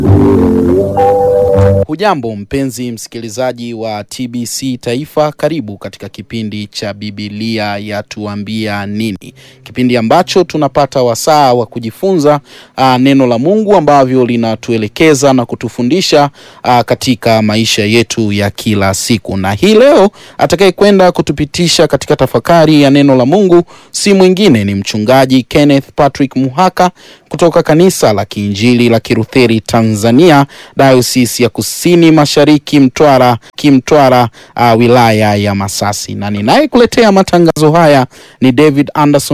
Hujambo mpenzi msikilizaji wa TBC Taifa, karibu katika kipindi cha Biblia yatuambia nini, kipindi ambacho tunapata wasaa wa kujifunza uh, neno la Mungu ambavyo linatuelekeza na kutufundisha uh, katika maisha yetu ya kila siku. Na hii leo atakaye kwenda kutupitisha katika tafakari ya neno la Mungu si mwingine ni mchungaji Kenneth Patrick Muhaka kutoka kanisa la Kiinjili la Kilutheri Tanzania, Dayosisi ya Kusini Mashariki Mtwara, Kimtwara, uh, wilaya ya Masasi, na ninayekuletea matangazo haya ni David Anderson